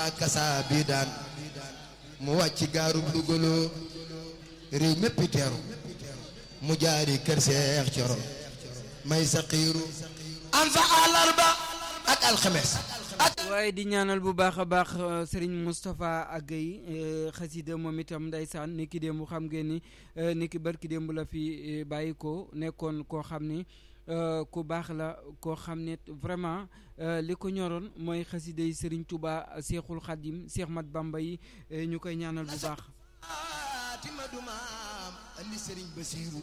kasa bi daan mu wàcc gaaru dugaloo réew méppi teeru mu jaari kër seex coro may sa xiiru am fa àllarba ak alxames ak waaye di ñaanal bu baax a baax Serigne Moustapha Guèye xasida moom itam ndeysaan ni ki démb xam ngeen ni ni ki barki démb la fi bàyyi ko nekkoon koo xam ni ku baax la koo xam ne vraiment li ko ñoroon mooy xasida yi Serigne Touba Seexul Xadim Seex Mat Bamba yi ñu koy ñaanal bu baax tima dumaam andi Serigne Basiiru